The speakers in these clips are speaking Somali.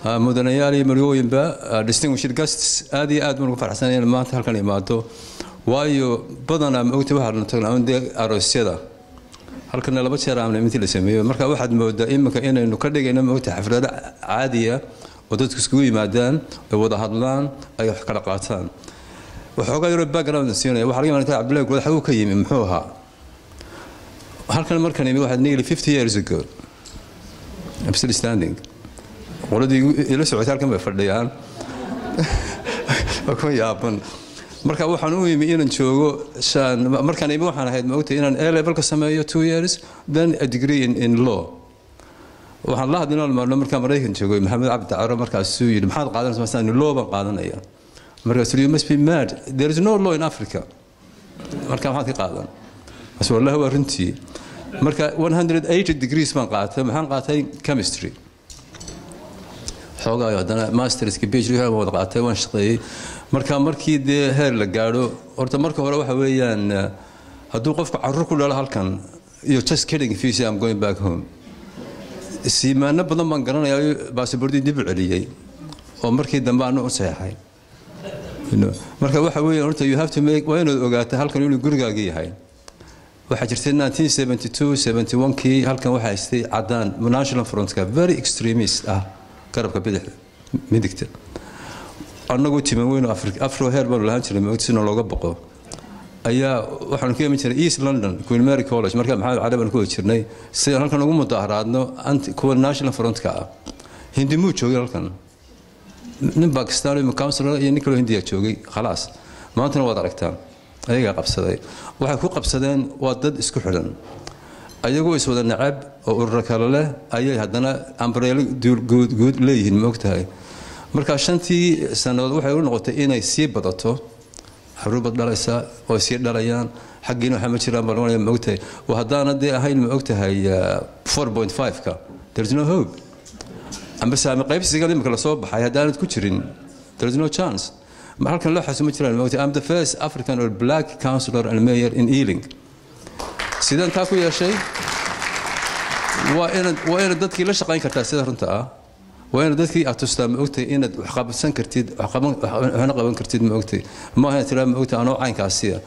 mudanayaal iyo marwooyinba distinguished guests aad iyo aad baan ugu faraxsanay in maanta halkan imaado waayo badanaa maogta waxaanu tagnaa dee aroosyada halkana laba jeer aamna intii la sameeyo marka waxaad moodaa iminka inaynu ka dhigayno maogta xaflado caadiya oo dadku iskugu yimaadaan ay wada hadlaan ay wax kala qaataan waxoogaa yaroo background siinaya waxaa laga yaabaa cabdullahi guud xaguu ka yimi muxuu ahaa halkan markan imi waxaad nearly 50 years ago I'm still standing qoladii ila socotay halkan bay fadhiyaan waa kuma yaaban marka waxaan u imi inaan joogo markaan imi waxaan ahayd maogtay inaan a level ka sameeyo two years then a degree in, in law waxaan la hadlin maalmo markaa maraykan joogay maxamed cabdi caro markaasuu yidhi maxaad qaadanaysa masaan law baan qaadanaya markaasuu you must be mad there is no law in africa marka maxaad ka qaadan bas wallahi waa runtii marka 180 degrees baan qaatay maxaan qaatay chemistry xoogaayo haddana masterska phd waan wada qaatay waan shaqeeyey marka markii dee heer la gaadho horta marka hore waxa weeyaan hadduu qofku carruur ku dhalo halkan iyo just kidding if you say I'm going back home siimaano badan baan garanayaa baasabordii dib u celiyey oo markii dambe aanu u saxeexay marka waxa weeyaan horta you have to make waa inaad ogaataa halkan inuu gurigaagii yahay waxaa jirtay 1972 71kii halkan waxaa haystay cadaan national frontka very extremist ah garabka bidixda midigta annagoo timan weyn afro heer baanu lahaan jiray moogta sina looga boqo ayaa waxaanu ka iman jiray east london queen mary college marka maxamed cali baan ku wada jirnay sidaan halkan ugu mudaharaadno kuwa national frontka ah hindi muu joogay halkan nin bakistan iyo councilor iyo nin kaloo hindiya joogay khalaas maantana waad aragtaan ayagaa qabsaday waxay ku qabsadeen waa dad isku xidhan ayagoo iswada nacab oo ururo kale leh ayay haddana ambareelo guud leeyihiin ma ogtahay marka shantii sannadood waxay u noqotay inay sii badato xaruubad dhalaysa oo sii dhalayaan xaggiina waxaa ma jiraan baan ma ogtahay oo haddaana dee ahayn ma ogtahay 4.5ka there's no hope amba saami qaybsiga imika lasoo baxay haddaanad ku jirin there's no chance halkan loo xasuuma jiraan mogtay am the first african or black councillor and mayor in ealing sidaan taa ku yeeshay waa inaad waa inaad dadkii la shaqayn kartaa sida runta ah waa inaad dadkii aad tustaa ma ogtay inaad wax qabsan kartid waxna qaban kartid ma ogtay ma aha tiraa ma ogtay anoo caynkaasiya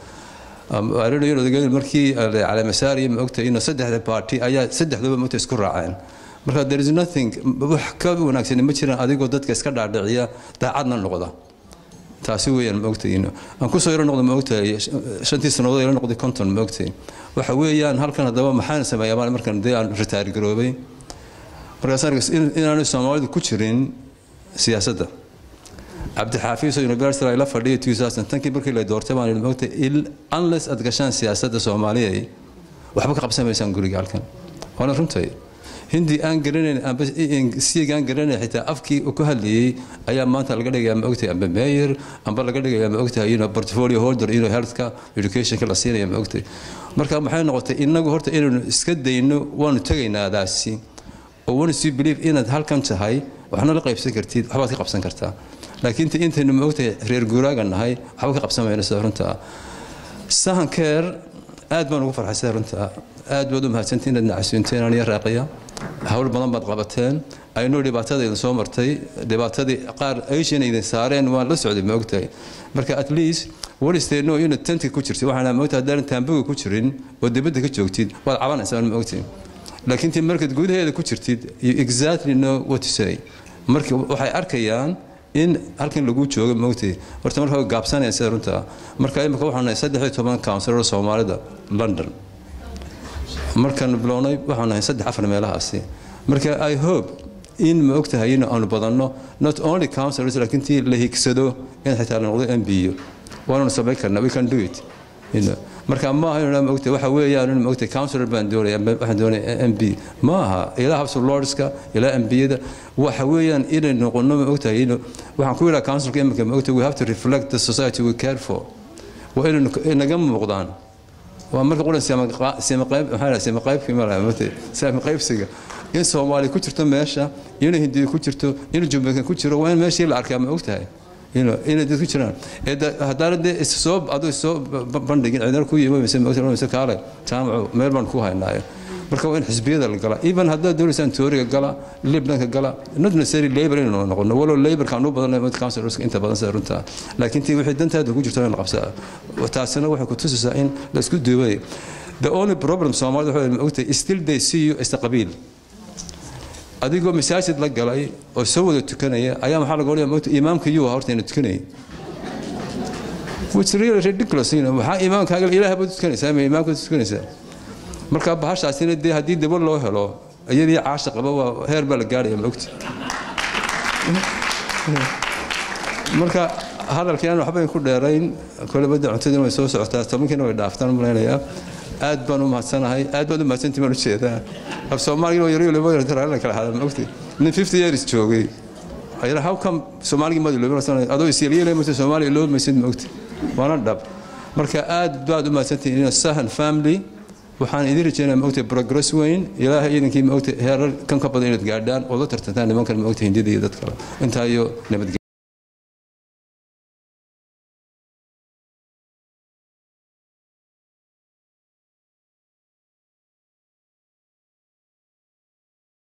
arinayo markii calamasaariya ma ogtay inuu saddexda baarti ayaa saddexduba ma ogtay isku raaceen marka there is nothing wax ka wanaagsan ma jiraan adigoo dadka iska dhaadhiciya daacadna noqda taasi weeyaan maogtay aan kusoo yaro noqdo maogtahay shantii sannadood ila noqday konton maogtay waxa weeyaan halkan haddaba maxaan sameeyaa maal markan dee aan ritaari garoobay markaasaan inaanu soomaalidu ku jirin siyaasadda cabdixaafiis oo university ay la fadhiyay 2010kii markii la doortay baan idhi maogtay unless aad gashaan siyaasadda soomaaliya waxba ka qabsamaysaan guriga halkan waana runtay hindi aan garanayn amba siig aan garanayn xitaa afkii uu ku hadlayay ayaa maanta laga dhigayaa ma ogtahay amba mayor amba laga dhigayaa ma ogtahay inuu portfolio holder inuu healthka educationka la siinaya ma ogtahay marka maxay noqotay inagu horta inaynu iska dayno waanu tegaynaadaasi oo waanu sii believe inaad halkan tahay waxna la qaybsan kartid waxbaad ka qabsan kartaa laakiin intaynu ma ogtahay reer guuraaga nahay waxba ka qabsan mayno sida runta sahankeer aad baan ugu farxay sida runta aad baad u mahadsantiin inaad nacasuunteen aniya raaqiya hawl badan baad qabateen aynoo dhibaatada idin soo martay dhibaatadii qaar asian idin saareen waan la socday ma ogtahay marka at least walisteeno inaad tanti ku jirtid waxaan ma ogtahay haddaanan taambuga ku jirin oo dibadda ka joogtid waad cabanaysaa ma ogtahay laakiin tii markaad gudaheeda ku jirtid you exactly know what to say marka waxay arkayaan in halkan lagu joogo maogtay horta marka gaabsanaya sida runta marka imika waxaan nahay saddex iyo toban counsilor soomaalida london markaan bilownay waxaan nahay saddex afar meelahaasi marka i hope in ma ogtahay in aanu badanno not only counsilors laakiin tii la higsado in xitaa la noqdo m b u waananu samayn karnaa we can do it marka ma aha inuu maogtay waxa weeyaan inuu maogtay counselor baan doonaya waxaan doonaya m b ma aha ilaa house of lordska ilaa m b-yada waxa weeyaan inay noqono maogtahay inuu waxaan ku yidhaha councilka imika maogtay we have to reflect the society we care for waa inaynu inaga muuqdaan waa marka qulan sima qaybkii malaha qaybsiga in soomaali ku jirto meesha inay hindiya ku jirto in jumbakan ku jiro waa in meeshii la arkaa ma ogtahay inay dad ku jiraan haddaana dee issoo aduu soo bandhigin cidina ku yimi mise kaale jaamacu meel baan ku haynaayo marka waa in xisbiyada la gala even haddaad doonaysaan tooriga gala libnanka gala not necessary labor inaynu noqono walow laborka aan u badanay mid councilorska inta badan sida runta laakiin tii wixii dantaada ku jirto in la qabsaa taasina waxay ku tusaysaa in la isku duubay the only problem soomaalida waxay ogtahay still they see you as a qabiil adigoo masaajid la galay oo soo wada tukanaya ayaa maxaa laga odhanaya mogta imaamka yuu horta ina tukanayay which really ridiculous you know maxaa imaamkaaga ilaahay baad tukanaysaa ama imaamka tukanaysaa marka bahashaasina dee haddii daba loo helo iyadii caasha qaba waa heer baa la gaaraya ma ogti marka hadalkii aan waxba ku dheerayn kolebada cuntadina way soo socotaa tobankiina way dhaaftaan malaynayaa aad baan u mahadsanahay aad baad u mahadsantii baan u jeedaa af soomaaliga oo yaryo laba yartaraala kala hada ma ogti nin fifty years joogay ayra how come soomaaligii madi loobi adoo isyelyelay maysa soomaaliya loobi maysid ma ogti waana dhab marka aad baad u mahadsantihiin ina sahan family waxaan idin rajeynaa ma ogtay progress weyn ilaahay iidankii ma ogtay heerar kan ka badan inaad gaadhaan oo la tartantaan nimankan ma ogtay hindida iyo dad kale intaa iyo nabadgelya